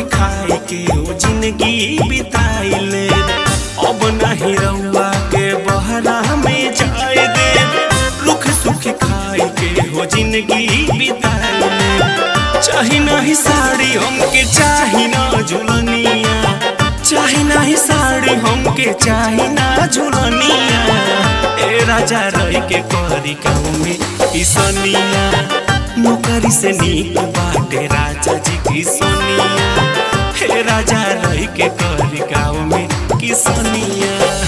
खाई के ओ जिंदगी बिताइले अब नहीं रउआ के बहरा में जाए दे रुख सुख खाई के हो जिंदगी बिताइले चाही नहीं साड़ी हमके चाही ना झुलनिया चाही नहीं साड़ी हमके चाही ना झुलनिया ए राजा रह के करी गाँव में किसनिया नौकरी से नीक बाटे राजा जी की सोनिया हे राजा रह के करी गाँव में किसनिया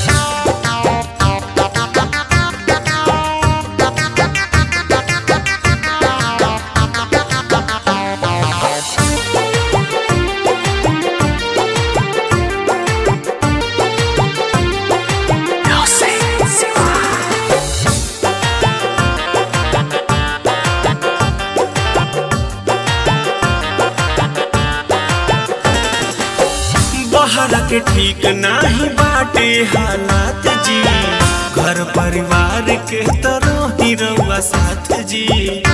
बहरा के ठीक नाही बाटे हालात जी घर परिवार के तरह ही रउआ साथ जी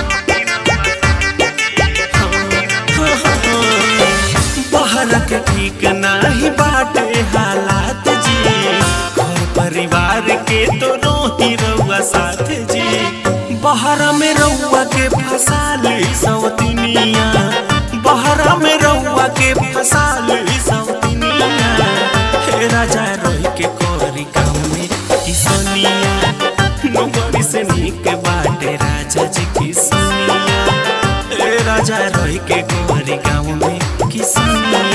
बहरा के ठीक नाही बाटे हालात जी घर परिवार के तो ही रउआ साथ जी बहरा में रउआ के फसाल सौतनिया बहरा में रउआ के फसाल सौतनिया हे राजा रोहि के कोरी गाँव में किसनिया नौकरी से नीक बाटे राजा जी किसनिया हे राजा रोहि के कोरी गाँव में किसनिया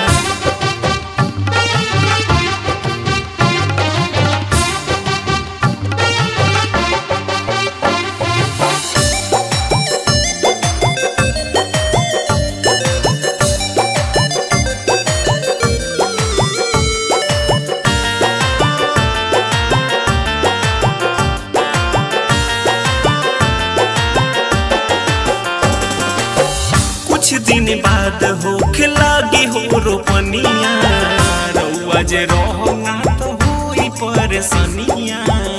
कुछ दिन बाद हो लागी हो रोपनिया रउआ जे रहो ना तो होई परेशानिया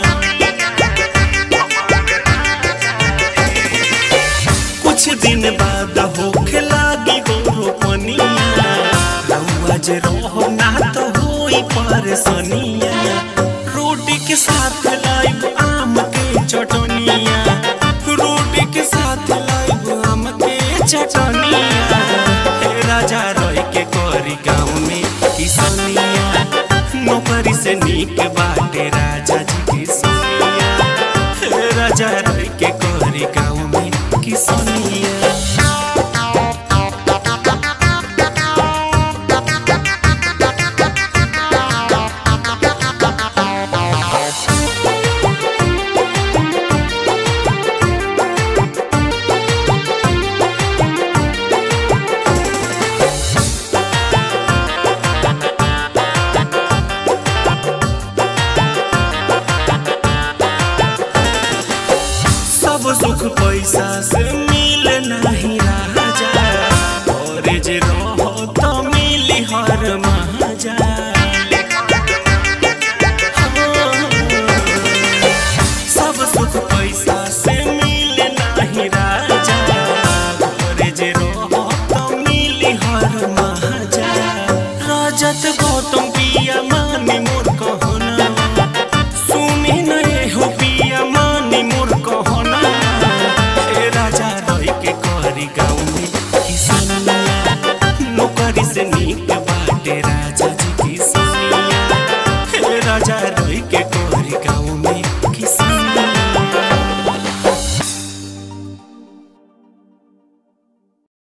कुछ दिन बाद हो लागी हो रोपनिया रउआ जे रहो ना तो होई परेशानिया रोटी के साथ लाइब आम के चटनिया रोटी के साथ लाइब आम के चटनिया हे राजा रोय के कोरी गाँव में किसनिया नौकरी से नीक बाटे राजा जी की सोनिया हे राजा रोय के कोरी गाँव में किसनिया सब सुख पैसा से मिल नहीं राजा और जे रहो तो मिली हर महाजा सब सुख पैसा से मिल नहीं राजा और जे रहो तो मिली हर महाजा राजत गौतम पिया मानी मोर कहना सुनी नहीं हो पिया मानी मोर कहना हे राजा रही के करी गाँव में किसनिया नौकरी से नीक बाटे राजा